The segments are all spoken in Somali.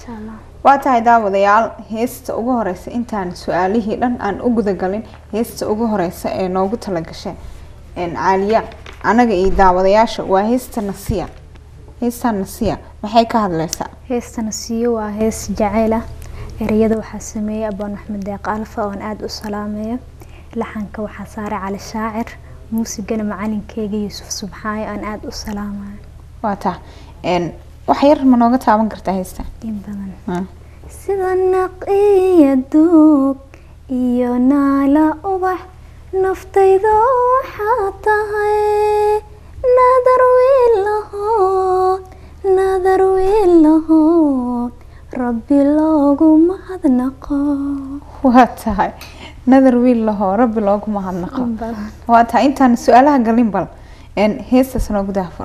insha allah waa tahay daawadayaal heesta ugu horeysa intaan su-aalihii dhan aan u gudagalin heesta ugu horeysa ee noogu talagashay een, caaliya anaga iyo daawadayaasha waa heesta nasiya heesta nasiya maxay ka hadleysaa heestana siiyo waa hees jacayl ah ereyada waxaa sameeyey abaan axmed deeq alfa oon aada u salaameeyo laxanka waxaa saaray cali shaacir muusigana macalinkeyga yuusuf subxaayo aan aada u salaamayo waa taa een, wax yar ma nooga taaban kartaa heesta in badan Ah. sida naq iyo duug iyo naala ubax naftayda waxaa tahay nadar wiilahood nadar wiilahood rabbi loogu mahadnaqo waa tahay nadar wiil lahoo rabbi loogu mahadnaqo in badan waa tahay intaan su-aalaha galin bal een, heestaas noogu daafur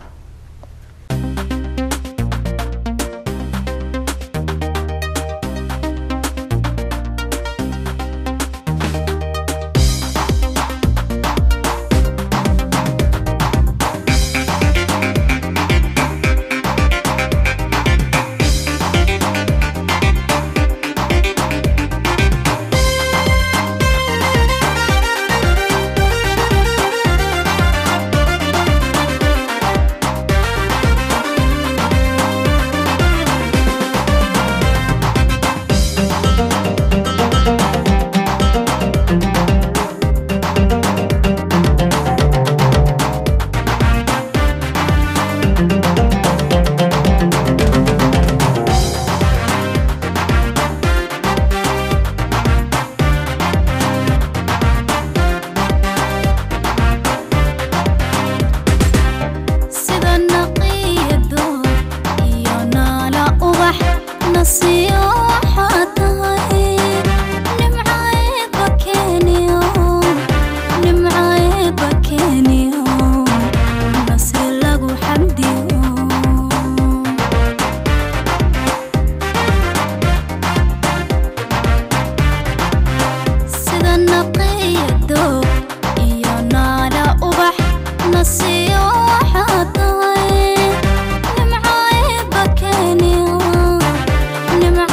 sida naqiyado iyo naala ubax nasiyo waxaa tahay nimcaeba keeniyo nimcaeba keeniyo nasri lagu xamdiyo sida naqiyado iyo naala ubax nasiyo waxaa tahay nimcaeba keeniyo nimca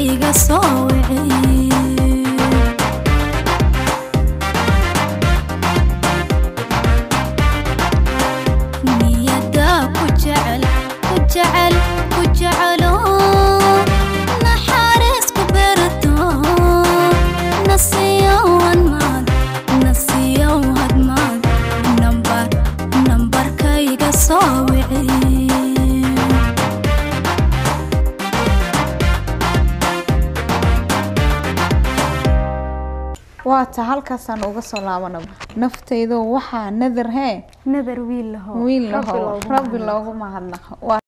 nambarkayga soo wiciy niyada ku jecel ku jecel ku jecelo naxariis ku berto nasiyo hadmaad nasiyo hadmaad nambar nambarkayga soo wiciy waata halkaasaan uga soo laabanaba naftaydo waxaa nadar hee nadar wiil laho wiil Rabbi laho loogu rabbi mahadnaqo. loogu mahadnaqo Waa